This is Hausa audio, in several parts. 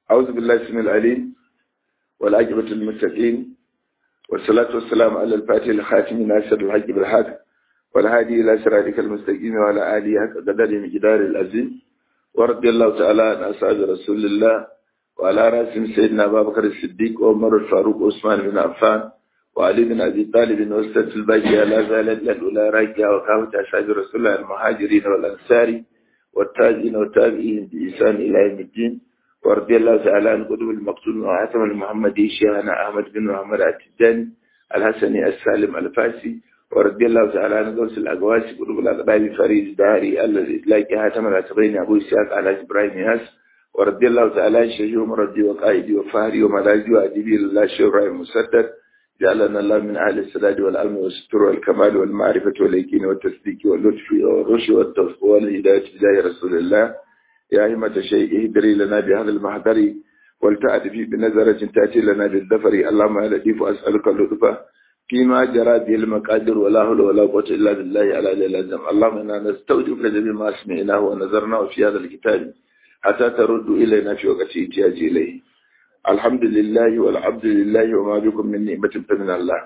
أعوذ بالله السميع العليم والعاقبة للمتقين والصلاة والسلام على الفاتح الخاتم ناصر الحق بالحق والهادي إلى صراطك المستقيم وعلى آله حق قدر مقدار العظيم ورضي الله تعالى عن أصحاب رسول الله وعلى رأسهم سيدنا أبا بكر الصديق وعمر الفاروق وعثمان بن عفان وعلي بن أبي طالب وأستاذ الباقية لا زالت الأولى راجعة وكافة أصحاب رسول الله المهاجرين والأنصار والتاجين والتابعين بإحسان إلى يوم الدين ورضي الله تعالى عن قدوم المقتول وعاتم المحمدي شيخنا أحمد بن محمد التجاني الحسني السالم الفاسي ورضي الله تعالى عن غوث الأقواس قدوم الأقبال فريد داري الذي لاقي هاتم الأتبين أبو إسحاق على إبراهيم ياس ورضي الله تعالى عن شيخي ومردي وقائدي وفهري وملاجي وأدبي لله شيخ إبراهيم مسدد جعلنا الله من أهل السداد والعلم والستر والكمال والمعرفة واليقين والتصديق واللطف والرشد والتوفيق والهداية بجاه رسول الله يا أئمة شيء اهدري لنا بهذا المحضر ولتأتي في بنظرة تأتي لنا بالظفر اللهم يا لطيف أسألك اللطف فيما جرى به المقادر ولا حول ولا قوة إلا بالله على العظيم اللهم إنا نستودعك جميع ما سمعناه ونظرناه في هذا الكتاب حتى ترد إلينا في وقت احتياج إليه الحمد لله والعبد لله وما بكم من نعمة فمن الله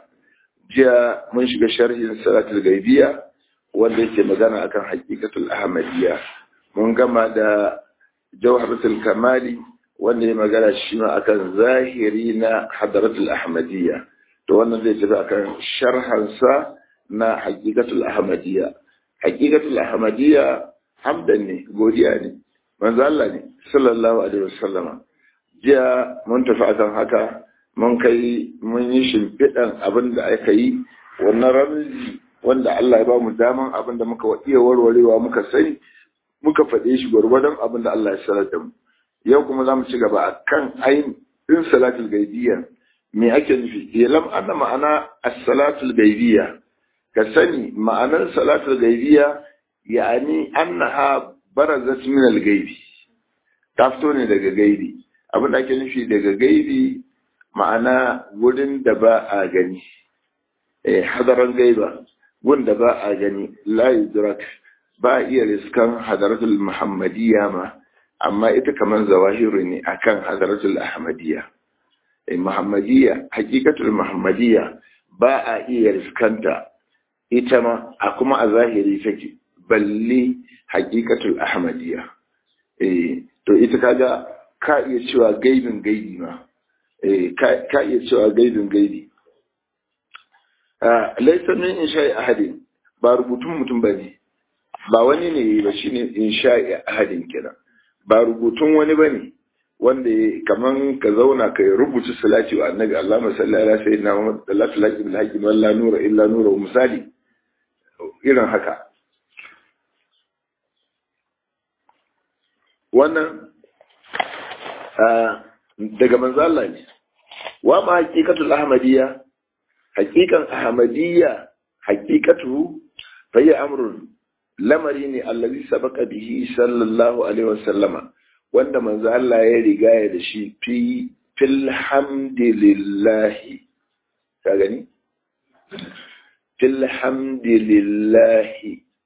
جاء من shiga sharhin salatul gaibiya wanda yake magana akan haqiqatul ahmadiyya mun gama da jawharatul kamali wanda ya magana shi ma akan zahiri na hadaratul ahmadiyya to wannan zai tafi akan sharhan sa na haqiqatul ahmadiyya haqiqatul ahmadiyya hamdan ne godiya ne manzo Allah ne sallallahu alaihi wasallama jiya mun tafi akan haka mun kai mun yi shimfiɗan abin da aka yi wannan ramzi wanda Allah ya ba mu daman abin da muka iya warwarewa muka sani muka faɗe shi gwargwadon abin da Allah ya sanar da mu yau kuma za mu ci gaba a kan ayin ɗin salatul gaibiyya me ake nufi ilam anna ma'ana as-salatul gaibiyya ka sani ma'anar salatul gaibiyya ya'ani annaha barazat min al-gaibi ta fito ne daga gaibi abin da ake nufi daga gaibi ma'ana wurin da ba a gani eh hadaran gaiba gun da ba a gani la yudrak ba iya riskan hadaratul muhammadiyya ma amma ita kamar zawahiru ne akan hadaratul ahmadiyya eh muhammadiyya hakikatul muhammadiyya ba a iya riskanta ita ma a kuma a zahiri take balle hakikatul ahmadiyya eh to ita kaga ka iya cewa gaibin gaibi ma ka iya cewa gaibin gaibi laisa min in sha'i ahadin ba rubutun mutum ba ne ba wani ne ba shi ne in sha'i ahadin kira ba rubutun wani ba ne wanda kaman ka zauna ka rubuta salati wa annabi Allah masalli ala sayyidina Muhammad sallallahu alaihi bil haqqi walla nura illa nura misali irin haka wannan daga manzo Allah ne wa ma haqiqatul ahmadiyya haqiqan ahmadiyya haqiqatu fa hiya amrun lamari ne allazi sabaqa bihi sallallahu alaihi wasallama wanda manzo Allah ya riga ya da shi fi fil hamdilillah ka gani fil hamdilillah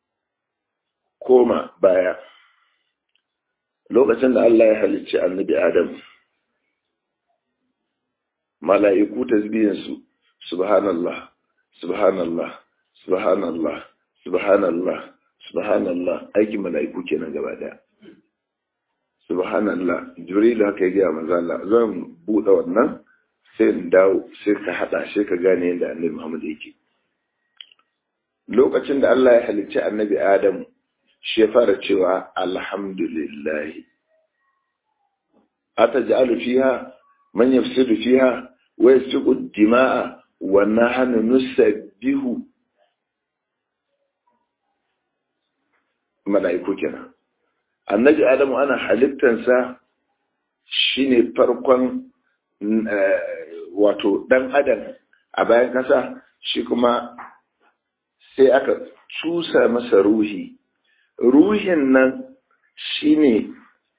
koma baya lokacin da Allah ya halicci annabi Adam mala'iku tasbihinsu subhanallah subhanallah subhanallah subhanallah subhanallah aikin mala'iku kenan gaba daya subhanallah jibril haka ya gaya manzo Allah zan bude wannan sai in dawo sai ka hada sai ka gane yadda annabi Muhammad yake lokacin da Allah ya halicci annabi Adam shi ya fara cewa alhamdulillah ataj'alu fiha man yafsidu fiha wa yasfiku ad-dima'a wa nahnu nusabbihu malaiku kenan annabi adamu ana halittansa shine farkon wato dan adam a bayan kasa shi kuma sai aka cusa masa ruhi ruhin nan shine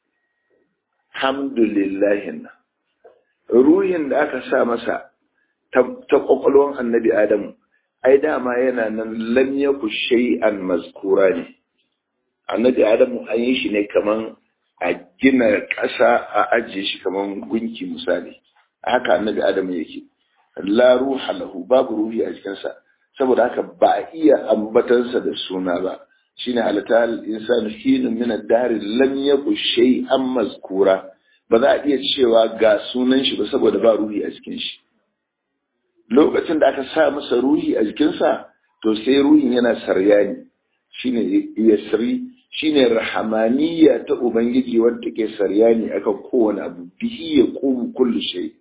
hamdulillahin nan ruhin da aka sa masa ta kwakwalwan annabi adamu ai dama yana nan lam yaku shay'an mazkura ne annabi adamu an yi shi ne kaman a gina ƙasa a ajiye shi kamar gunki misali haka annabi adamu yake la ruha lahu babu ruhi a jikinsa saboda haka ba a iya ambatansa da suna ba shine halatta insanu hinun min ad-dahr lam yaku shay'an mazkura ba za a iya cewa ga sunan shi ba saboda ba ruhi a jikin shi lokacin da aka sa masa ruhi a jikinsa to sai ruhin yana saryani shine yasri shine rahamaniya ta ubangiji wanda take saryani akan kowane abu bihi ya qumu kullu shay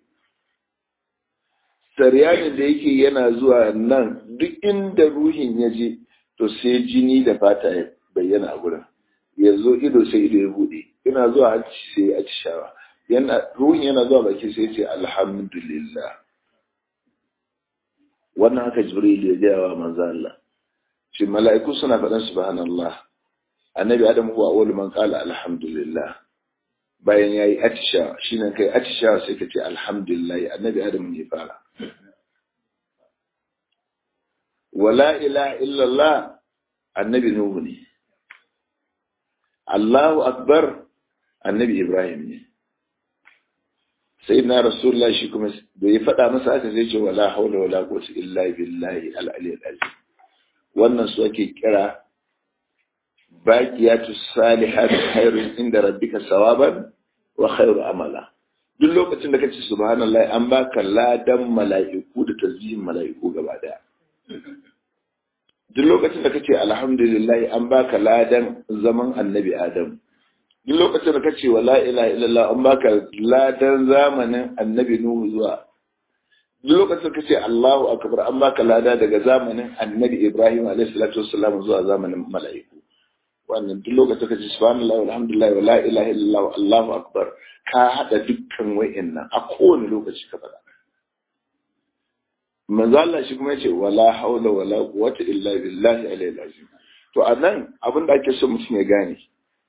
saryanin da yake yana zuwa nan duk inda ruhin ya je to sai jini da fata ya bayyana a gurin ya zo ido sai ido ya bude yana zuwa hanci sai ya shawa yana ruhin yana zuwa baki sai ya ce alhamdulillah wannan haka jibril ya gaya wa manzo Allah shi mala'iku suna faɗan subhanallah annabi adam huwa awwalu man qala alhamdulillah bayan yayi atisha shine kai atisha sai ka ce alhamdulillah annabi adam ne fara wala ilaha illallah annabi nuhu ne Allahu akbar annabi ibrahim ne sai na rasulullah shi kuma da ya faɗa masa aka zai ce wala haula wala quwwata illa billahi al-ali al-azim wannan su ake kira baqiyatu salihat khairun inda rabbika sawaban wa khairu amala duk lokacin da kace subhanallah an baka ladan mala'iku da tasbihin mala'iku gaba daya duk lokacin da kace alhamdulillah an baka ladan zaman annabi adam duk lokacin da kace wala ilaha illallah an baka ladan zamanin annabi nuhu zuwa duk lokacin da kace Allahu akbar an baka lada daga zamanin annabi Ibrahim alaihi salatu wassalam zuwa zamanin mala'iku wannan duk lokacin da kace subhanallahi walhamdulillah wala ilaha illallah Allahu akbar ka hada dukkan wa'annan a kowane lokaci ka faɗa manzo Allah shi kuma yace wala haula wala quwwata illa billahi alayhi azim to anan abin da ake so mutum ya gane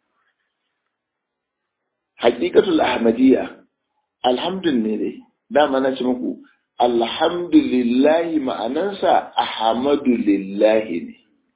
haqiqatul ahmadiyya alhamdulillah ne dama na ce muku alhamdulillahi ma'anansa ahmadu lillahi ne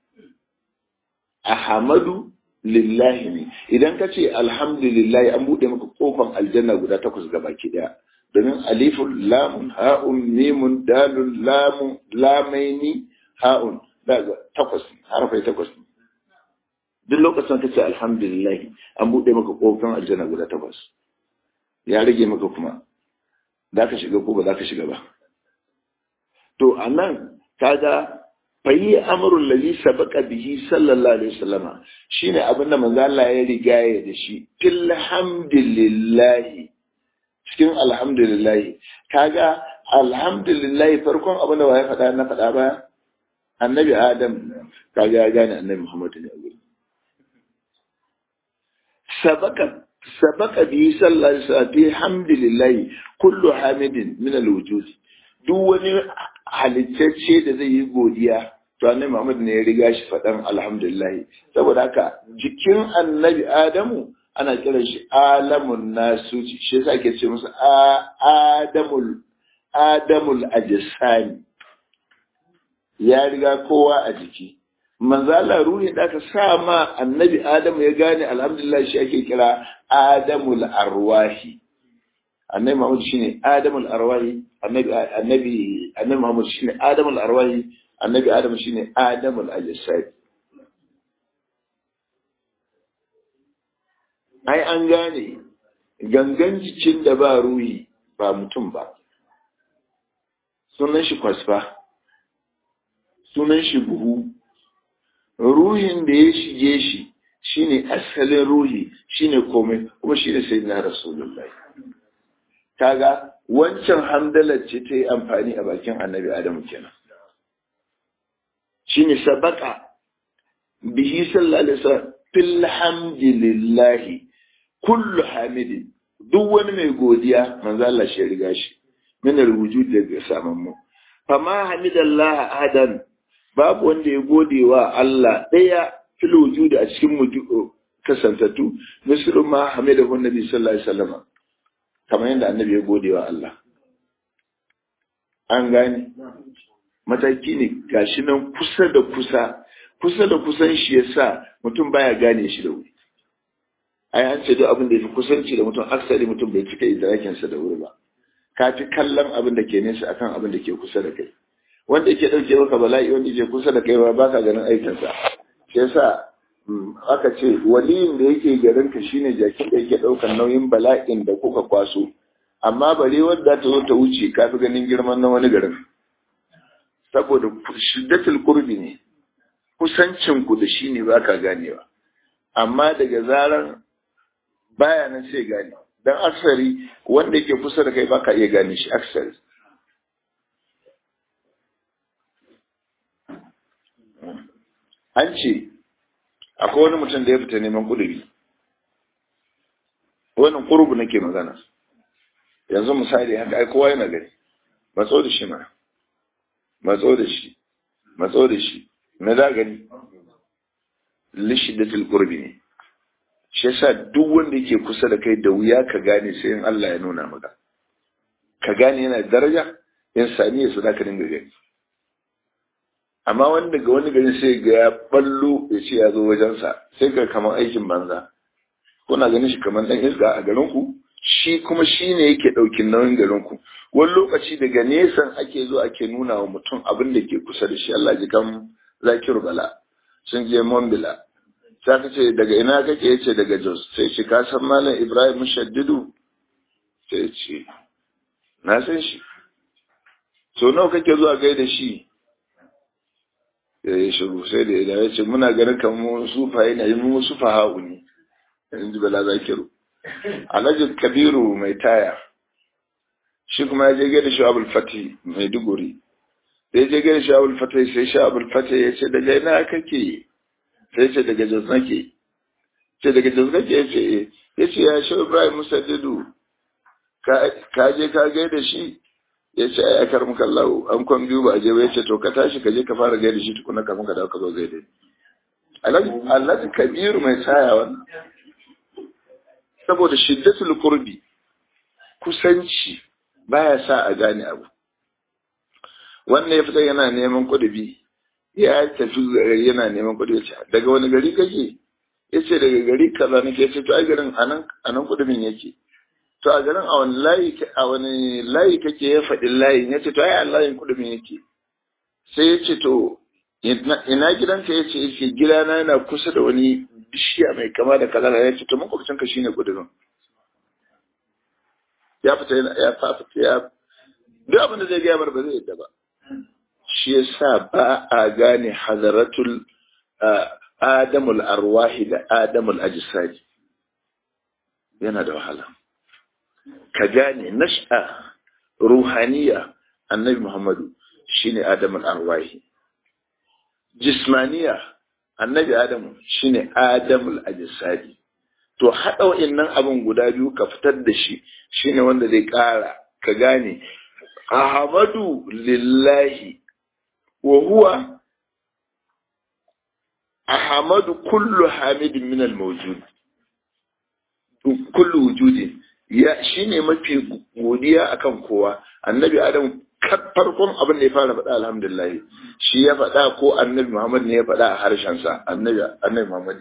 ahmadu lillahi ne idan ka ce alhamdulillahi an buɗe maka kofan aljanna guda takwas gabaki daya domin alifun lamun ha'un mimun dalun lamun lamaini ha'un daga takwas harafai takwas duk lokacin ka ce alhamdulillah an buɗe maka kofin aljanna guda takwas ya rage maka kuma za ka shiga ko ba za ka shiga ba to a nan kaga fayi amrul ladhi sabaqa bihi sallallahu alaihi wasallama shine abin da manzo Allah ya riga ya da shi fil hamdulillah cikin alhamdulillahi kaga alhamdulillahi farkon abin da ya faɗa na faɗa ba annabi adam kaga ya gane annabi muhammadu ne a gurin sabaka sabaka bi sallallahu alaihi wasallam bi hamdulillahi kullu hamidin min alwujud duk wani halittacce da zai yi godiya to annabi muhammad ne ya riga shi faɗan alhamdulillahi saboda haka jikin annabi adamu ana kiran shi alamun nasuci shi yasa ake ce musu adamul adamul ajsani ya riga kowa a jiki manzo Allah ruhi da aka sa ma annabi adamu ya gane alhamdulillah shi ake kira adamul arwahi annabi Muhammad shine adamul arwahi annabi annabi annabi Muhammad shine adamul arwahi annabi Adam shine adamul ajsani ai an gane gangan jikin da ba ruhi ba mutum ba sunan shi kwasfa sunan shi buhu ruhin da ya shige shi shine asalin ruhi shine komai kuma shine sayyidina rasulullahi kaga wancan hamdalar ce ta yi amfani a bakin annabi adamu kenan shine sabaka bihi sallallahu alaihi wasallam fil hamdilillahi kullu hamidin duk wani mai godiya manzo Allah shi riga shi min alwujud daga saman mu fama hamidallah ahadan babu wanda ya gode wa Allah daya fil wujud a cikin mu kasantattu misru ma hamidahu nabi sallallahu alaihi wasallam kamar yadda annabi ya gode wa Allah an gane mataki ne gashi nan kusa da kusa kusa da kusan shi yasa mutum baya gane shi da wuri ai an ce duk abin da ya fi kusanci da mutum aksari mutum bai cika idrakinsa da wuri ba ka fi kallon abin da ke nesa akan abin da ke kusa da kai wanda yake ɗauke maka bala'i wanda yake kusa da kai ba ba ka ganin aikinsa shi yasa aka ce waliyin da yake garin ka shine jakin da yake ɗaukar nauyin bala'in da kuka kwaso amma bare wadda ta zo ta wuce ka fi ganin girman na wani garin saboda shiddatul kurbi ne kusancin ku da shi ne ba ka ganewa amma daga zaran baya nan sai gane dan aksari wanda yake kusa da kai baka iya gane shi aksari an ce akwai wani mutum da ya fita neman kuduri wannan kurbu nake magana yanzu misali haka ai kowa yana gani matso da shi ma matso da shi matso da shi na da gani lishidatul qurbi ne shi yasa duk wanda yake kusa da kai da wuya ka gane sai in Allah ya nuna maka ka gane yana daraja in sami ya sada ka dinga gani amma wanda ga wani gari sai ga ya ballo ya ce ya zo wajensa sai ga kamar aikin banza kuna ganin shi kamar dan iska a garin ku shi kuma shi ne yake ɗaukin nauyin garin ku wani lokaci daga nesan ake zo ake nuna wa mutum abin da ke kusa da shi Allah ji kan zakiru bala sun je Mombila sai ka ce daga ina kake yace daga Jos sai ce ka san malam Ibrahim Mushaddidu sai ce na san shi so nawa kake zuwa gaida shi ya yi shiru sai da ya ce muna ganin kamar sufa yana yi mu sufa ha'u ne in ji bala zakiru alhaji kabiru mai taya shi kuma ya je gaida shi abul fati mai duguri da ya je gaida shi abul fati sai shi abul fati ya ce daga ina kake sai ce daga jos nake ce daga jos kake ya ce ya ce ya shi ibrahim musaddidu ka je ka gaida shi ya ce ai akar muka lau an kwan biyu ba a je ba ya ce to ka tashi ka je ka fara gaida shi tukuna kafin ka dawo ka zo gaida alhaji kabiru mai taya wannan saboda shiddatul qurbi kusanci baya sa a gane abu wannan ya fita yana neman kudubi ya tafi gari yana neman kudubi ce daga wani gari kake ya ce daga gari kaza nake ce to ai garin anan anan kudubin yake to a garin a wani layi a wani layi kake ya faɗi layin ya ce to ai a layin kudubin yake sai ya ce to ina gidanka ya ce yake gidana yana kusa da wani bishiya mai kama da kaza ya ce to makwabcin ka shine kudurin ya fita ya fafita ya duk abin da zai gaya bar ba zai yadda ba shi yasa ba a gane hadaratul adamul arwahi da adamul ajsadi yana da wahala ka gane nash'a ruhaniya annabi muhammadu shine adamul arwahi jismaniya annabi adamu shine adamul ajsadi to hada wa'annan abin guda biyu ka fitar da shi shine wanda zai kara ka gane ahmadu lillahi wa huwa ahmadu kullu hamidin min al-mawjud kullu wujudin ya shine mafi godiya akan kowa annabi adamu farkon abin da ya fara faɗa alhamdulillah shi ya faɗa ko annabi Muhammad ne ya faɗa a harshensa annabi annabi Muhammad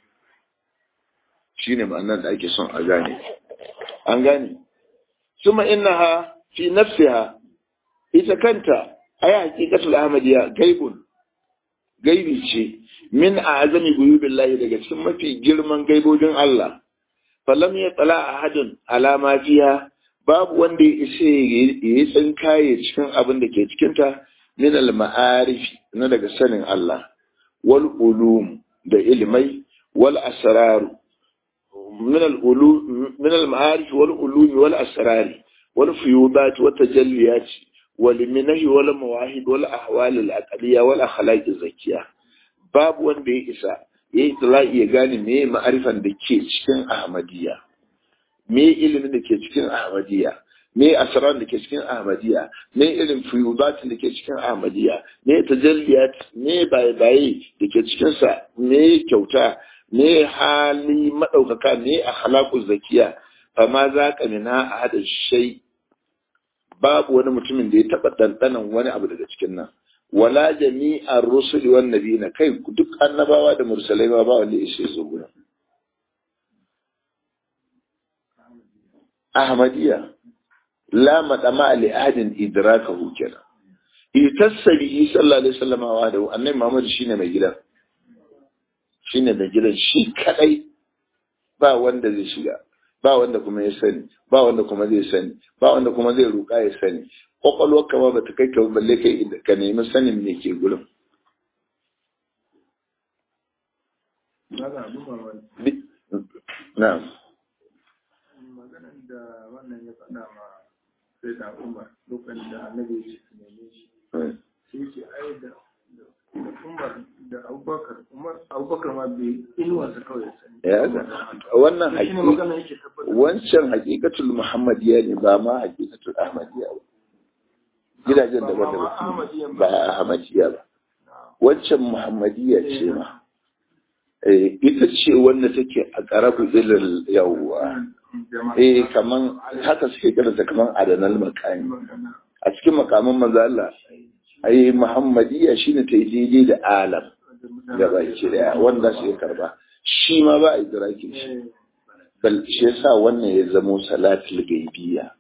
shi ne ma'anar da ake son a gane an gane suma innaha fi nafsiha ita kanta ay haqiqatul ahmadiyya gaibun gaibi ce min a'zami guyubillahi daga cikin mafi girman gaibobin Allah falam ya tsala ahadun ala ma fiha babu wanda ya isa ya yi tsinkaye cikin abin da ke cikinta min al-ma'arif na daga sanin Allah wal ulum da ilmai wal asrar min al-ulum min al-ma'arif wal ulum wal asrar wal fuyudat wa tajalliyat wal minahi wal mawahib wal ahwal al-aqliyya wal akhlaq az-zakiyya babu wanda ya isa ya yi ya gane me ma'arifan da ke cikin ahmadiyya me ilimin da ke cikin ahmadiyya me asran da ke cikin ahmadiyya me irin fuyudatin da ke cikin ahmadiyya me tajalliyat me baye-baye da ke cikin sa me kyauta me hali madaukaka me akhlaqu zakiya fa ma za ka mina hada shay babu wani mutumin da ya taba dandanan wani abu daga cikin nan wala jami'ar rusuli wan nabiyina kai duk annabawa da mursalai ma ba wanda ya zo gurin ahmadiyya la madama li ahadin idrakahu kenan itassabi sallallahu alaihi wasallam wa da annabi Muhammad shine mai gidan shine mai gidan shi kadai ba wanda zai shiga ba wanda kuma ya sani ba wanda kuma zai sani ba wanda kuma zai ruka ya sani kwakwalwar kama ba ta kai ka balle kai ka nemi sanin me ke gurin na'am maganan da wannan ya faɗa ma sai da umar lokacin da annabi ya ce su neme shi sai ce ai da da umar da abubakar umar abubakar ma bai inuwarsa kawai ya sani ya ga wannan shi ne magana haƙiƙa yake tabbatar wancan haƙiƙatul muhammadiyya ne ba ma haƙiƙatul ahmadiyya ba gidajen Ba ma daban-daban Ahmadiyya ba. ba ahmadiyya ba wancan muhammadiyya ce ma Eh, ita ce wanda take a ƙarabu ilil yawwa eh kaman haka suke kiranta kaman adanal makami a cikin makaman manzo Allah ai muhammadiyya shine ta yi daidai da alam da baki daya wanda su ya karba shi ma ba a idrakin shi bal shi yasa wannan ya zamo salatul gaibiyya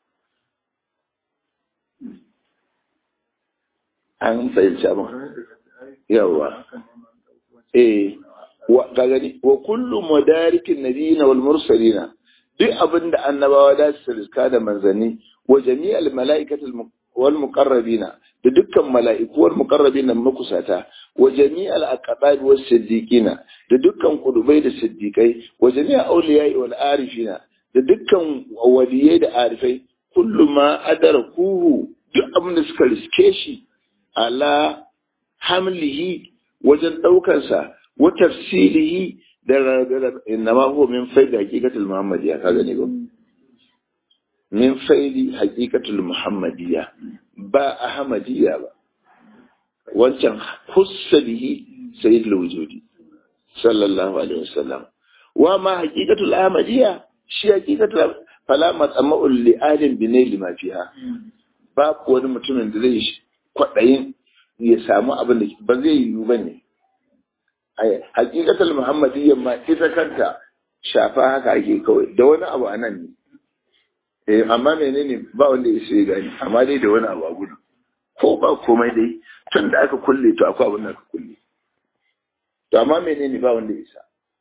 an fahimci abin yawa eh wa ka gani wa kullu madarikin nabiyina wal mursalina duk abin da annabawa da su riska da manzanni wa jami'al mala'ikatul mu- wal muqarrabina da dukkan mala'iku wal muqarrabina makusata wa jami'al aqdad was siddiqina da dukkan kudubai da siddiqai wa jami'al awliya'i wal arifina da dukkan waliyai da arifai kullu ma adrakuhu duk abin da suka riske shi ala hamlihi wajen ɗaukansa wa tafsilihi da innama huwa min faidi haqiqatul muhammadiyya ka gani ba min faidi haqiqatul muhammadiyya ba ahmadiyya ba wancan hussa bihi sayyidul wujudi sallallahu alaihi wasallam wa ma haqiqatul ahmadiyya shi haqiqatul fala matsama'ul li adin binayli ma fiha babu wani mutumin da zai kwaɗayin ya samu abin da ba zai yiwu ba ne. Hakikatar Muhammadiyya ma ita kanta shafa haka ake kawai da wani abu a nan ne. Eh, amma menene ba wanda ya sai gani amma dai da wani abu a gudu. Ko ba komai dai tun da aka kulle to akwai abin da aka kulle. To amma menene ba wanda ya sa.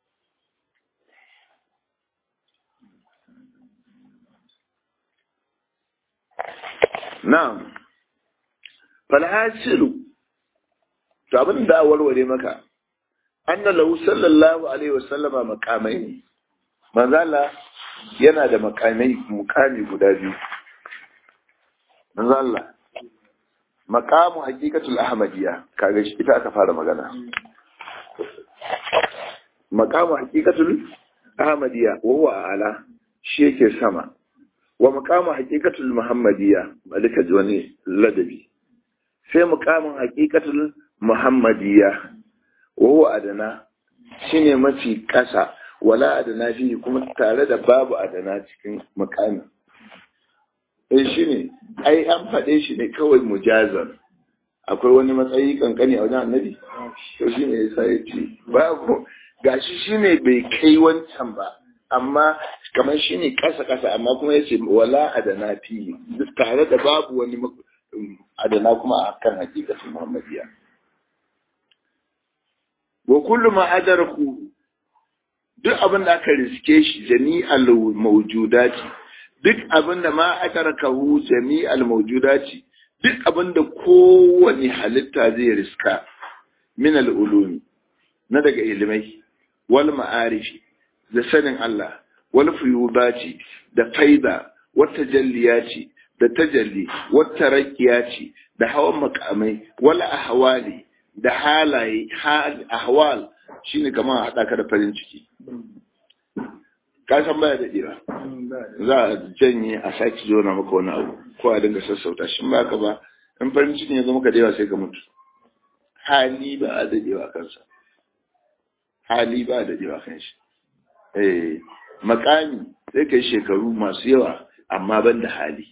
Na'am. falhasilu to abin da warware maka anna lahu sallallahu alaihi wasallama makamai ne manzala yana da makamai mukami guda biyu manzala makamu haqiqatul ahmadiyya kaga shi ita aka fara magana makamu haqiqatul ahmadiyya wa huwa ala shi yake sama wa makamu haqiqatul muhammadiyya malika ji wani ladabi sai mukamin haƙiƙatul muhammadiyya wa huwa adana shine mafi ƙasa wala adana fi kuma tare da babu adana cikin mukamin eh shine ai an faɗe shi ne kawai mujazan akwai wani matsayi kankani a wajen annabi to shine yasa ya ce babu gashi shine bai kai wancan ba amma kamar shine ƙasa ƙasa amma kuma yace wala adana fi tare da babu wani adana kuma a kan hakikatin Muhammadiyya. Wa kullu ma adarku duk abin da aka riske shi jami'al mawjudati duk abin da ma adarkahu jami'al mawjudati duk abin da kowane halitta zai riska min al-ulumi na daga ilimai wal ma'arifi da sanin Allah wal fuyudati da faida wata jalliyati da tajalli wata rakiya ce da hawan makamai wala ahwali da halaye ahwal shine kamar haɗa ka da farin ciki ka san baya da dira za a janye a sake jona maka wani abu ko a dinga sassauta shi ba ka ba in farin cikin ya zama ka dewa sai ka mutu hali ba a dadewa kansa hali ba a dadewa kan shi eh makami sai kai shekaru masu yawa amma ban da hali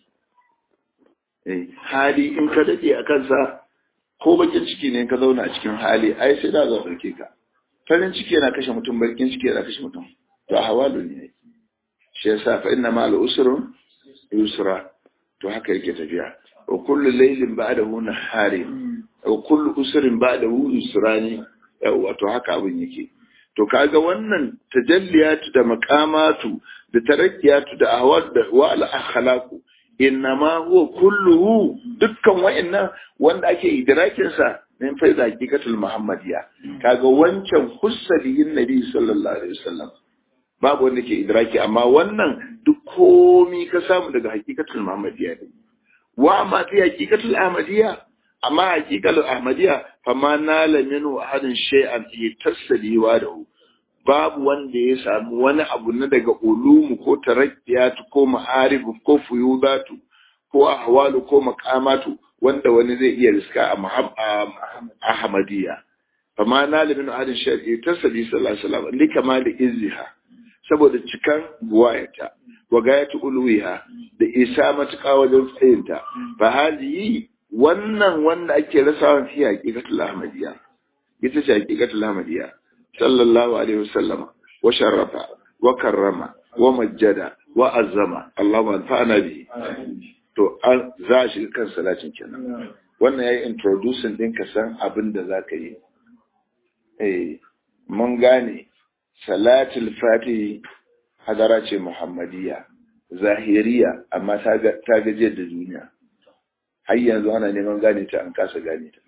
hali in ka daɗe a kansa ko bakin ciki ne ka zauna a cikin hali ai sai da za ɗauke ka farin ciki yana kashe mutum bakin ciki yana kashe mutum to a hawalu ne shi yasa fa inna ma al-usru yusra to haka yake tafiya wa kullu laylin ba'dahu naharin wa kullu usrin ba'dahu yusrani wato haka abin yake to kaga wannan tajalliyatu da maqamatu da tarakkiyatu da ahwal da wa al akhlaqu innama huwa kulluhu dukkan wa'annan wanda ake idrakin sa min faida hakikatul muhammadiya kaga wancan hussaliyin nabi sallallahu alaihi wasallam babu wanda ke idraki amma wannan duk komi ka samu daga hakikatul muhammadiya ne wa amma fi hakikatul ahmadiyya amma hakikatul ahmadiyya fama nala minhu ahadin shay'an yatasali wa da babu wanda ya samu wani abu na daga ulumu ko tarakkiyatu ko ma'arifu ko fuyudatu ko ahwalu ko maqamatu wanda wani zai iya riska a ahmadiyya fama nala minhu ahadin shay'an yatasali sallallahu alaihi wasallam likama da izziha saboda cikan buwayata wa gayatu ulwiha da isa matuƙa wajen tsayinta fa hali wannan wanda ake rasawa fi haqiqatul ahmadiyya ita ce haqiqatul ahmadiyya sallallahu alaihi wasallam wa sharrafa wa karrama wa majjada wa azzama Allahu anfa'ana bi to an za shi kan salatin kenan wannan yayi introducing din ka san abin da zaka yi eh mun gane salatul fatihi hadara ce muhammadiyya zahiriya amma ta gajiyar da duniya har yanzu ana neman gane ta an kasa gane ta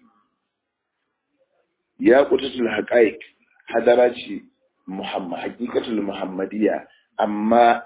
ya kutatul haqaiq hadara ce muhammad hakikatul muhammadiyya amma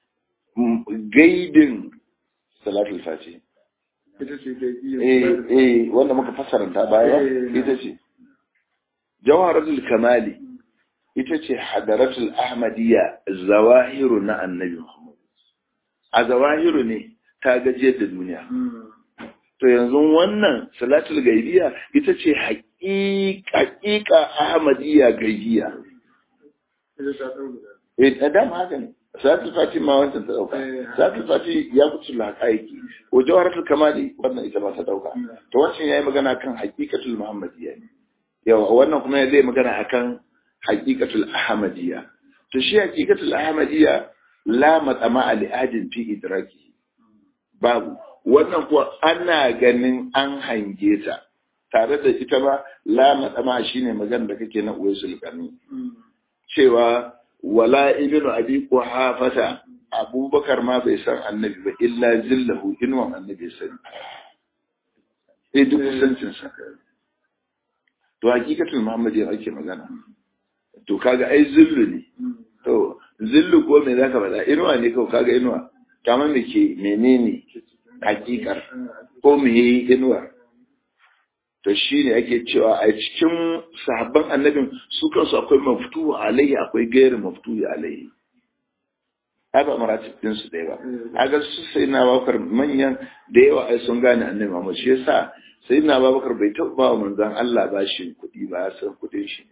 gaidin salatul fatihi ita ce da eh eh wanda muka fassaranta baya ita ce jawharatul kamali ita ce hadaratul ahmadiyya zawahiru na annabi Muhammad. A zawahiru ne ta gajiyar da duniya. To yanzu wannan salatul gaibiya ita ce haƙiƙa ahmadiyya gaibiya. ita ta ɗau guda Eh, da dama haka ne. Salatul fati ma wancan ta ɗauka. Salatul fati ya kutu laƙaiki. Ko jawharatul kamali wannan ita ma ta ɗauka. To wancan ya yi magana kan haƙiƙatul muhammadiyya ne. Yawa wannan kuma ya zai magana akan haƙiƙatul ahmadiyya to shi haƙiƙatul ahmadiyya la matsama li adin fi idraki babu wannan kuwa ana ganin an hange ta tare da ita ba la matsama shine magana da kake na uwaisul qarni cewa wala ibnu abi quhafata abubakar ma bai san annabi ba illa zillahu inwan annabi sani eh duk kusancin sa to haƙiƙatul muhammadiyya ake magana to kaga ai zillu ne to zillu ko me zaka faɗa inuwa ne kawai kaga inuwa kamar me ke menene hakikar ko me yi inuwa to shine ake cewa a cikin sahabban annabin su kansu akwai maftuhu alaihi akwai gairu maftuhu alaihi ai ba maratib din su ɗaya ba kaga su sai na bakar manyan da yawa ai sun gane annabi Muhammad shi yasa sai na babakar bai taɓa ba wa manzon Allah bashin kuɗi ba ya san kuɗin shi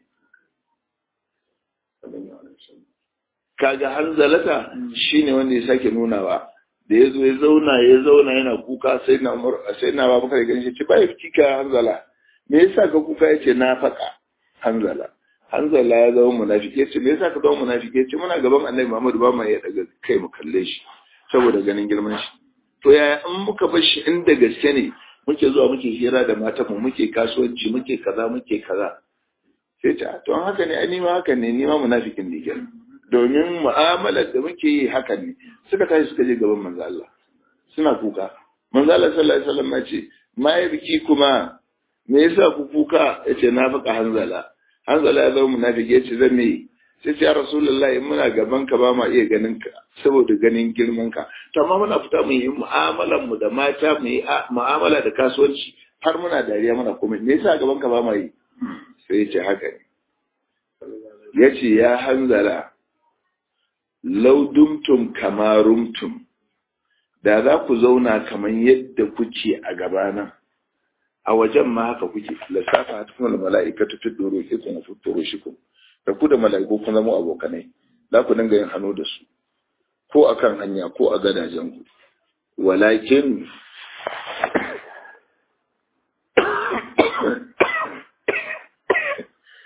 kaga hanzalata shine wanda ya sake nunawa da ya zo ya zauna ya zauna yana kuka sai na sai na babu kai ganin shi bai kika hanzala me yasa ka kuka yace na faka hanzala hanzala ya zama munafiki yace me yasa ka zama munafiki yace muna gaban annabi Muhammad ba mu ya daga kai mu kalle shi saboda ganin girman shi to yaya in muka bar shi inda gaske ne muke zuwa muke hira da matanmu muke kasuwanci muke kaza muke kaza sai ta to an haka ne ai nima haka ne nima munafikin ne kenan domin mu'amalar da muke yi haka ne suka tashi suka je gaban manzo Allah suna kuka manzo Allah sallallahu alaihi wasallam ya ce ma ya biki kuma me yasa ku kuka yace na faka hanzala hanzala ya zama munafiki yace zan me sai ce ya rasulullahi in muna gaban ka ba ma iya ganin ka saboda ganin girman ka to amma muna fita mu yi mu'amalar mu da mata mu yi mu'amala da kasuwanci har muna dariya muna komai me yasa gaban ka ba ma yi sai ya ce haka ne ya ce ya hanzala laudumtum kamarumtum da za ku zauna kamar yadda kuke a gabana a wajen ma haka kuke lissafa a cikin mala'ikatu fi doro ke kuma fitoro shi ku da ku da mala'iku kun zama abokanai za ku dinga yin hannu da su ko a kan hanya ko a gadajen ku walakin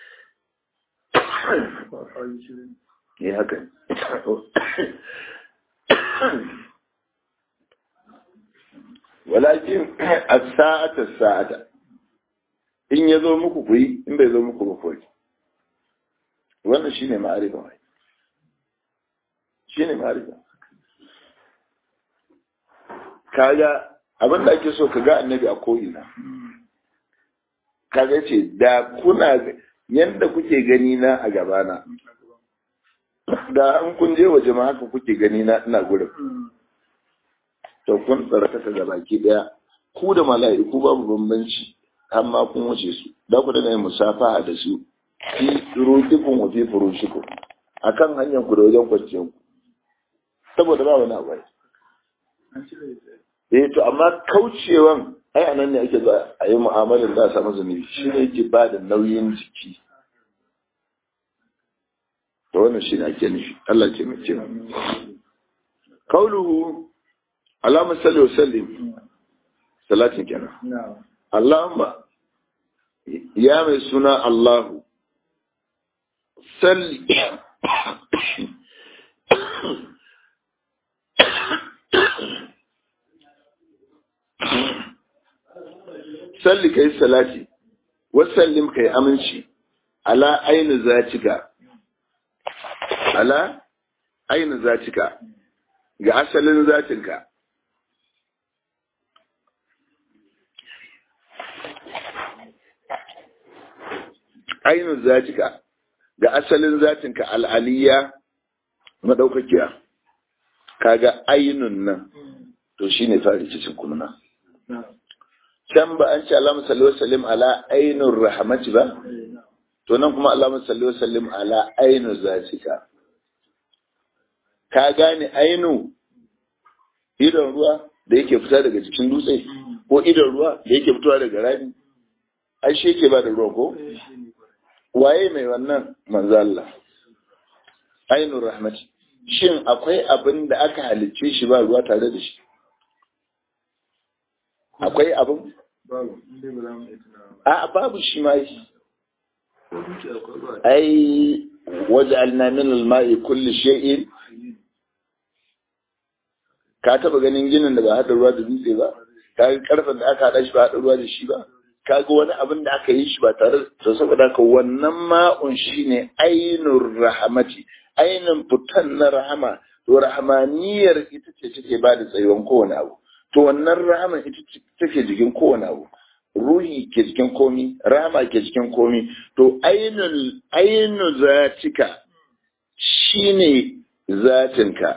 ya haka walakin as-sa'ata as-sa'ata in yazo muku ku yi in bai zo muku ba ku yi wannan shine ma'arifa mai shine ma'arifa kaga abin da ake so ka ga annabi a ko'ina kaga ce da kuna yadda kuke gani na a gabana da an kun je waje ma haka kuke gani na ina gurin to kun tsarata ta gabaki daya ku da mala'iku babu bambanci amma kun wuce su da ku daga yin musafaha da su fi rukikun wa fi furushikum akan hanyar ku da wajen kwanciyar ku saboda ba wani abu eh to amma kaucewan ai anan ne ake zuwa a yi mu'amalar da a samu zunubi shi ne yake ba da nauyin jiki to wannan shi ne ake nufi Allah ce mai cewa kauluhu Allahumma salli wa sallim salatin kenan Allahumma ya mai suna Allahu salli salli kai salati wasallim kai aminci ala ainu zatika ala ainu zatika ga asalin zatinka ainu zatika ga asalin zatinka al'aliya madaukakiya kaga ainun nan to shine fari cikin kunna can ba an ce Allahumma salli wa sallim ala ainur rahmati ba to nan kuma Allahumma salli wa sallim ala ainu zatika ka gane ainu idon ruwa da yake fita daga cikin dutse ko idon ruwa da yake fitowa daga rami ai shi yake ba da ruwa ko waye mai wannan manzo Allah ainur rahmati shin akwai abin da aka halicce shi ba ruwa tare da shi akwai abin a babu shi ma yi ai waje alnamin alma'i kulli shay'in ka taba ganin ginin da ba haɗa ruwa da dutse ba ka ga karfen da aka haɗa shi ba haɗa ruwa da shi ba ka ga wani abin da aka yi shi ba tare da saboda ka wannan ma'un shi ne ainun rahamati ainun fitan na rahama to rahamaniyar ita ce take ba da tsayuwan kowane abu to wannan rahama ita take jikin kowane abu ruhi ke jikin komi rahama ke jikin komi to ainul ainu zatika shine zatinka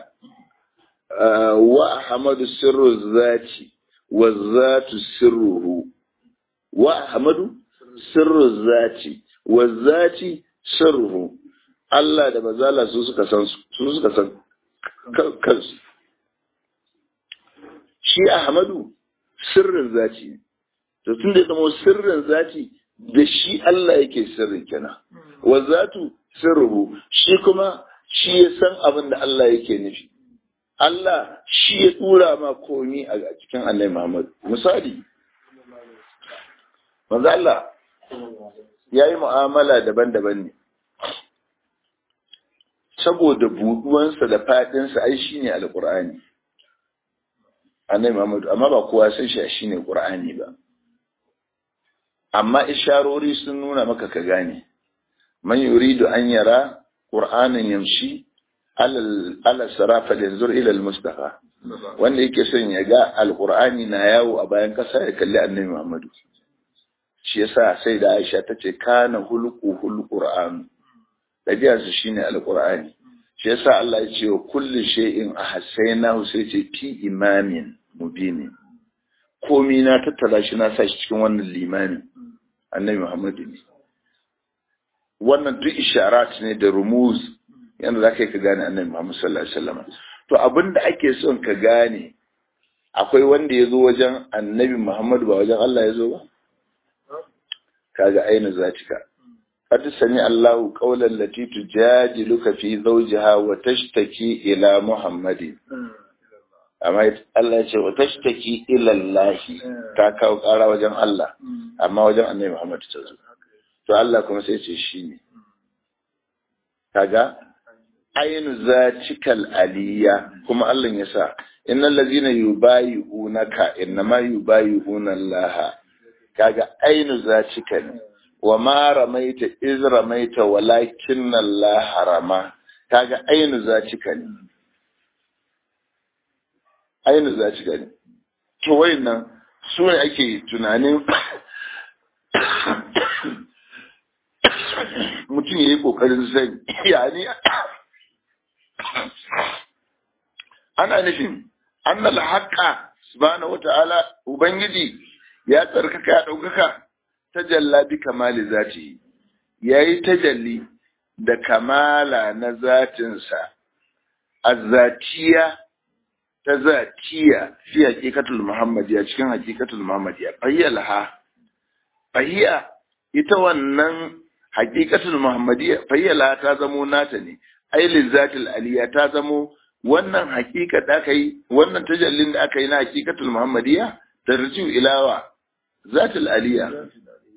wa ahmadu sirru zati wa zatu sirruhu wa ahmadu sirru zati wa zati sirruhu Allah da mazala su suka san su suka san kansu shi Ahmadu sirrin zati ne to tun da zama sirrin zati da shi Allah yake sirrin kenan wa zatu sirruhu shi kuma shi ya san abin da Allah yake nufi Allah shi ya tura ma komi a cikin Annabi Muhammad misali manzo Allah yayi mu'amala daban-daban ne saboda buduwansa da fadinsa ai shine alqur'ani annabi Muhammadu amma ba kowa san shi shine Qur'ani ba amma isharori sun nuna maka ka gane man yuridu an yara Qur'anan yamshi ala sarafa yanzur ila al-mustafa wanda yake son ya ga alqur'ani na yawo a bayan kasa ya kalli annabi Muhammadu shi yasa sai da Aisha tace kana hulqu hulqur'an dabi'arsa shine alqur'ani shi yasa Allah ya ce wa kulli shay'in ahsaynahu sai ce fi imamin mubini komi na tattara shi na sa shi cikin wannan limamin annabi Muhammadu ne wannan duk isharat ne da rumuz yanda za ka yi ka gane annabi Muhammad sallallahu alaihi wasallam to abin da ake son ka gane akwai wanda ya zo wajen annabi Muhammadu ba wajen Allah ya zo ba kaga aina zatika قد سمع الله قول التي تجادلك في زوجها وتشتكي إلى محمد amma Allah ya ce wa tashtaki ila Allah ta kawo ƙara wajen Allah amma wajen Annabi Muhammad ta zo to Allah kuma sai ce shi ne kaga ainu zatikal aliyya kuma Allah ya sa innal ladzina yubayi'unaka innama yubayi'una Allah kaga ainu zatika ne wa ma ramaita iz ramaita walakin Allah rama kaga ainu zatika ne ainu zatika ne to wayannan su ne ake tunanin mutum ya yi ƙoƙarin sani yani ana nufin annal haqqa subhanahu wata'ala ubangiji ya tsarkaka ya ɗaukaka tajalla bi kamali zati yayi tajalli da kamala na zatinsa azzatiya ta zatiya fi haqiqatul muhammadiyya cikin haqiqatul muhammadiyya fayyalha fayya ita wannan haqiqatul muhammadiyya fayyala ta zamo nata ne ailin zatil aliya ta zamo wannan haqiqa da aka yi wannan tajallin da aka yi na haqiqatul muhammadiyya tarjiu ilawa zatil aliya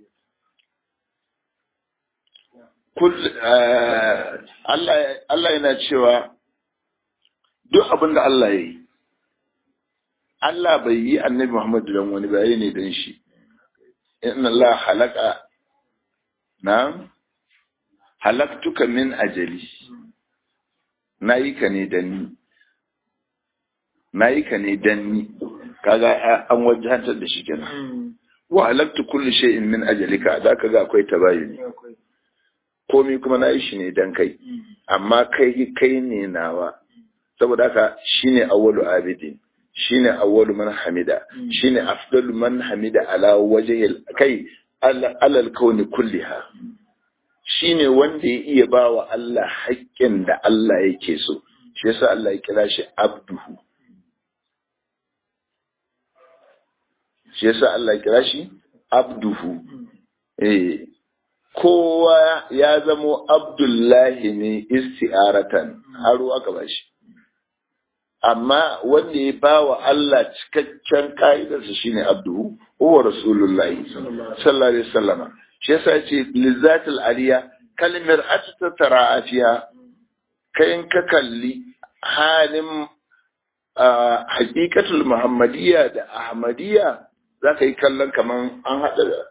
kul Allah Allah yana cewa duk abin da Allah ya yi Allah bai yi annabi Muhammad dan wani ba ne dan shi inna Allah halaka na halaktuka min ajali na yi ka ne dan ni na yi ka ne dan ni kaga an wajantar da shi kenan wa halaktu kulli shay'in min ajalika da kaga akwai tabayuni komai kuma na yi shi ne dan kai amma kai kai ne nawa saboda haka shine awwalu abidin shine awwalu man hamida shine afdalu man hamida ala wajhil kai alal kauni kulliha shine wanda ya iya bawa Allah haƙƙin da Allah yake so shi yasa Allah ya kira shi abduhu shi yasa Allah ya kira shi abduhu eh kowa ya zamo abdullahi ne isti'aratan aro aka bashi amma wanda ya ba wa Allah cikakken ka'idarsa shine abduhu huwa rasulullahi sallallahu alaihi wasallama shi yasa yace lizatul aliya kalmar atata tara'afiya kayan ka kalli halin hakikatul muhammadiyya da ahmadiyya za ka yi kallon kaman an haɗa da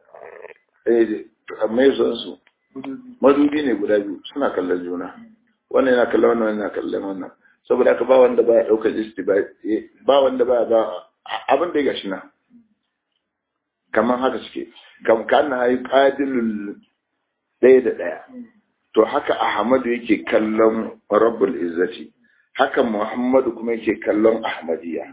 mai su madubi ne guda biyu suna kallon juna wannan yana kallon wannan yana kallon wannan saboda haka ba wanda baya daukar istiba ba wanda baya ba abin da ya gashi na kamar haka suke kam kana hayi qadilul ɗaya da ɗaya to haka ahmadu yake kallon rabbul izzati haka muhammadu kuma yake kallon ahmadiyya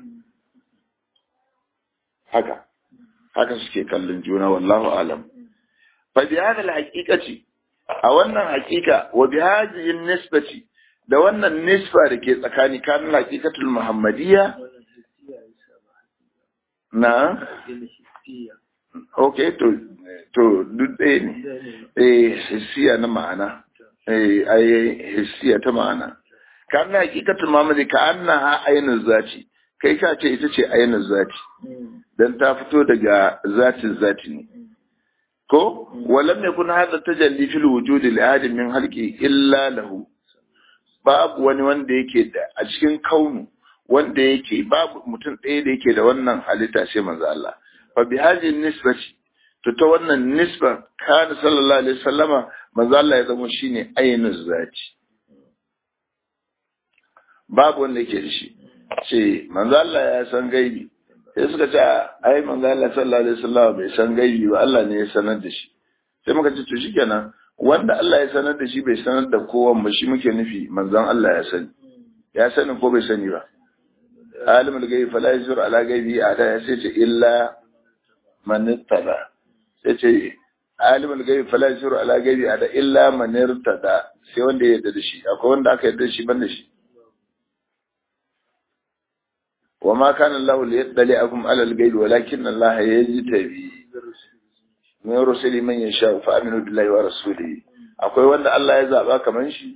haka haka suke kallon juna wallahu alam fa bi hadha al-haqiqati a wannan haqiqa wa bi hadhihi an-nisbati da wannan nisba da ke tsakani kan haqiqatul muhammadiyya na okay to to duk ɗaya ne eh hissiya na ma'ana eh ai hissiya ta ma'ana kan haqiqatul muhammadiyya ka annaha ainul zati kai ka ce ita ce ainul zati dan ta fito daga zatin zati ne ko walam yakun hadha tajalli fil wujudi li ahadin min halqi illa lahu babu wani wanda yake da a cikin kaunu wanda yake babu mutum ɗaya da yake da wannan halitta sai manzo Allah fa bi hadhihi nisbati to ta wannan nisba kana sallallahu alaihi wasallama manzo Allah ya zama shine ainul zati babu wanda yake da shi ce manzo Allah ya san gaibi sai suka ce ai manzo Allah sallallahu alaihi wasallam bai san gaibi ba Allah ne ya sanar da shi sai muka ce to shikenan wanda Allah ya sanar da shi bai sanar da kowa ba shi muke nufi manzon Allah ya sani ya sani ko bai sani ba alimul gaibi fala yuzur ala gaibi ada ya sai ce illa man ittada sai ce alimul gaibi fala yuzur ala gaibi ada illa man irtada sai wanda ya yarda da shi akwai wanda aka yarda da shi ban da shi وما كان الله ليطلعكم على الغيب ولكن الله يجتبي من رسل من يشاء فامنوا بالله ورسوله akwai wanda Allah ya zaba kaman shi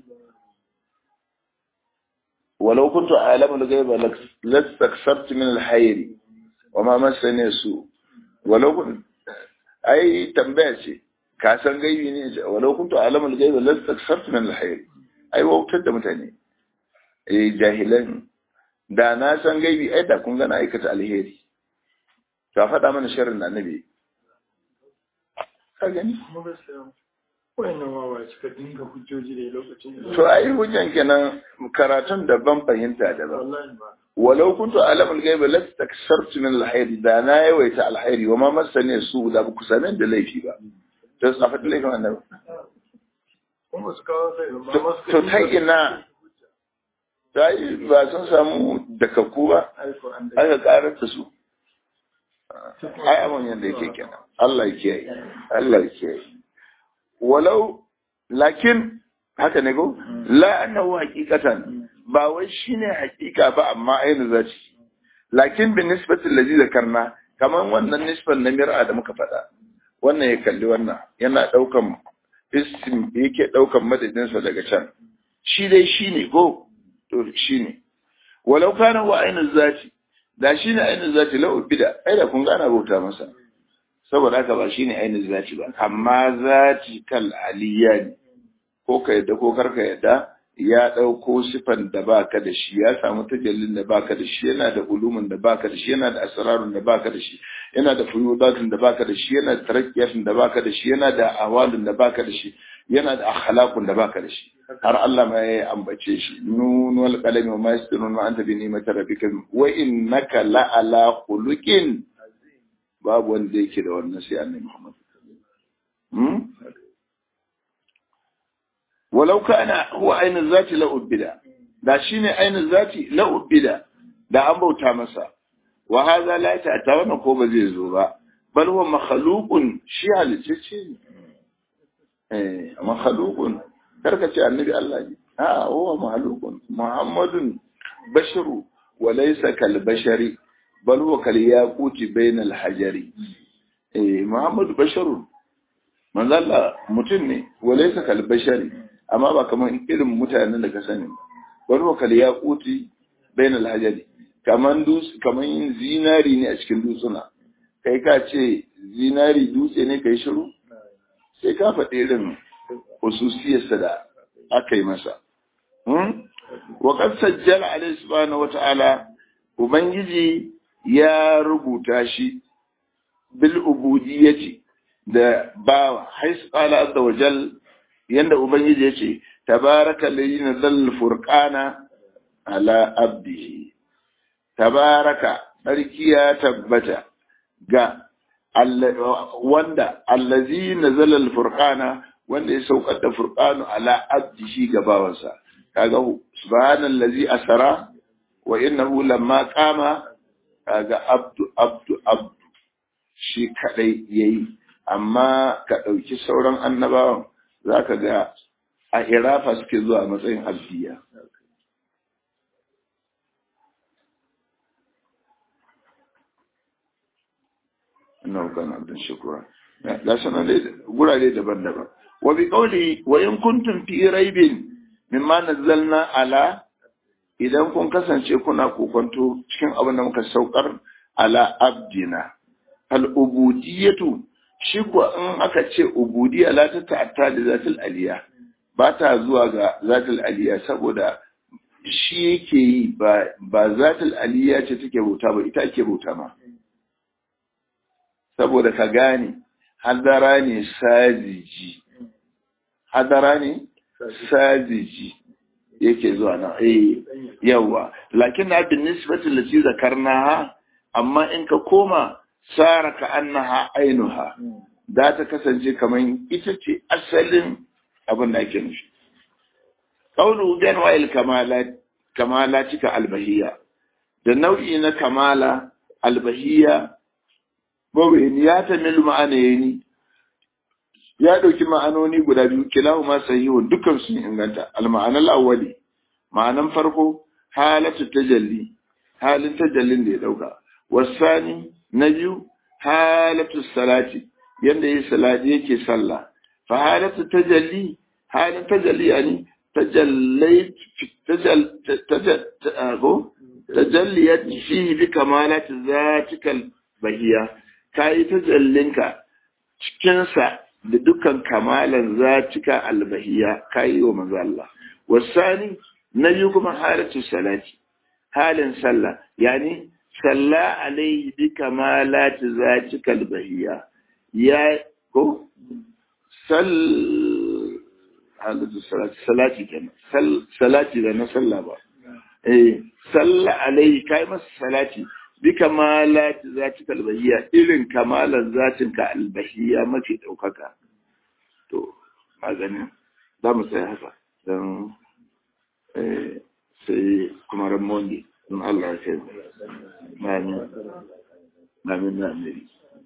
walau kuntu a'lamu al-ghaiba lastaksartu min al-hayri wama massani su walau kun ai tambaya ce ka san gaibi ne walau kuntu a'lamu al-ghaiba lastaksartu min al-hayri ai wautar da mutane eh jahilan da na san gaibi ai da kun gana aikata alheri ka faɗa mana sharrin da annabi ka gani kuma gaskiya wayannan wawa suka dinga hujjoji da lokacin da to ai hujjan kenan karatun daban fahimta daban wallahi ba walau kuntu alamul gaibi lastaksartu min alkhairi da na yawaita alkhairi wa ma masani su da ba ku same da laifi ba to a faɗi laifin annabi kuma su kawo sai ba To- ma suka to dinga ta ina ta yi ba sun samu dakakku ba aiko an da aka karar da su ai abin yadda yake kenan Allah ya kiyaye Allah ya kiyaye walau lakin haka ne ko la annahu haqiqatan ba wai shine haqiqa ba amma ainu zaci lakin bin nisbati allazi zakarna kaman wannan nisban na mir'a da muka faɗa wannan ya kalli wannan yana daukan ism yake daukan madadinsa daga can shi dai shine ko to shine walau kana wa ainu zati da shi ne ainihin zati lau bida ai da kun gana bauta masa saboda haka ba shi ne ainihin zati ba amma zati kal aliyya ne ko ka yadda ko karka yadda ya ɗauko sifan da baka da shi ya samu tajallin da baka da shi yana da ulumin da baka da shi yana da asrarun da baka da shi yana da fuyudatun da baka da shi yana da tarakkiyatun da baka da shi yana da awalun da baka da shi yana da akhlaqun da baka da shi har Allah ma ya ambace shi nun wal qalami wa ma yasturun ma anta bi ni'mati rabbika wa innaka la ala khuluqin babu wanda yake da wannan sai annabi Muhammad hmm walau kana huwa ainihin zati la ubida da shine ainihin zati la ubida da an bauta masa wa hadha la ta'ta wannan ko ba zai zo ba bal huwa makhluqun shi halicce ne eh makhluqun karka ce annabi Allah ne a huwa makhluqun muhammadun basharu wa laysa kal bashari bal huwa kal yaquti bainal hajari eh muhammadu basharun manzo Allah mutum ne wa laysa kal bashari amma ba kamar irin mutanen da ka sani wani wakal ya kuti bainal hajari kaman dus kaman yin zinari ne a cikin dutsuna kai ka ce zinari dutse ne kai shiru sai ka faɗi irin hususiyarsa da aka yi masa wa qad sajjala alayhi subhanahu wata'ala ubangiji ya rubuta shi bil ubudiyyati da bawa hais qala azza wa jalla yanda Ubangiji ya ce, Tabaraka lalina zalal furqana ala abdihi. Tabaraka tsarki ya tabbata ga wanda allazi na zalal furqana wanda ya saukar da furqanu ala abdihi ga bawansa. Kaga subhanallazi asara wa innahu lamma qama kaga abdu abdu abdu shi kadai yayi amma ka ɗauki sauran annabawan za ka ga a irafa suke zuwa matsayin alfiya. Ina hukun abin shukura. Da sanar gurare daban-daban. Wa bi kauli wa in kuntum fi raibin mimma nazzalna ala idan kun kasance kuna kokonto cikin abin da muka saukar ala abdina al ubudiyatu shi kuwa in aka ce ubudiyya la ta ta'atta da zatul aliya ba ta zuwa ga zatul aliya saboda shi yake yi ba ba zatul aliya ce take bauta ba ita ake bauta ma saboda ka gane hadara ne sajiji hadara ne sajiji yake zuwa nan eh yawa lakin na bin nisbati lati zakarnaha amma in ka koma sara ka annaha ainuha za ta kasance kamar ita ce asalin abin da ake nufi qawlu bi anwa'il kamalat kamalatika albahiyya da nau'i na kamala albahiyya mawin ya tamil ma'anayni ya dauki ma'anoni guda biyu kilahu ma sahihun dukkan sun inganta al-ma'anal awwali ma'anan farko halatu tajalli halin tajallin da ya dauka wasani na biyu halatu salati yanda yi salati yake sallah fa halatu tajalli halin tajalli yani tajallait tajal tajal tajalliyat fihi bi kamalati zatikal bahiya kai tajallinka cikin sa da dukkan kamalan zatika albahiya kai wa manzo Allah wasani na biyu kuma halatu salati halin sallah yani salla alaihi bi kamalati zatika albahiyya ya ko sal halatu salati salati kenan sal salati da na sallah ba eh salla alaihi kai masa salati bi kamalati zatika albahiyya irin kamalan zatinka albahiyya mafi daukaka to maganin za mu sai haka don sai kuma ramondi in Allah ya kai namin namin namin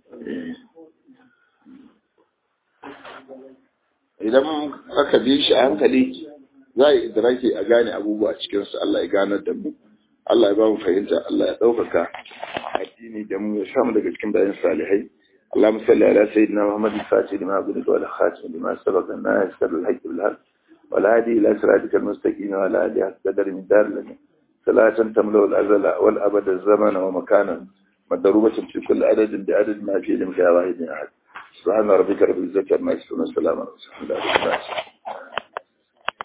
idan aka bi shi a hankali za a yi idraki a gane abubuwa cikinsu Allah ya ganar da mu Allah ya ba mu fahimta Allah ya ɗaukaka addini da mu ya samu daga cikin bayan salihai اللهم صل على سيدنا محمد الفاتح لما عبدك ولا خاتم لما سبق الناس سر الحج بالحق والهادي إلى صراطك المستقيم وعلى آله قدر من دار لنا صلاة تملأ الأزل والأبد الزمن ومكانا مضروبة في كل عدد بعدد ما في لمك واحد أحد سبحان ربك رب العزة عما يصفون والسلام على رسول الله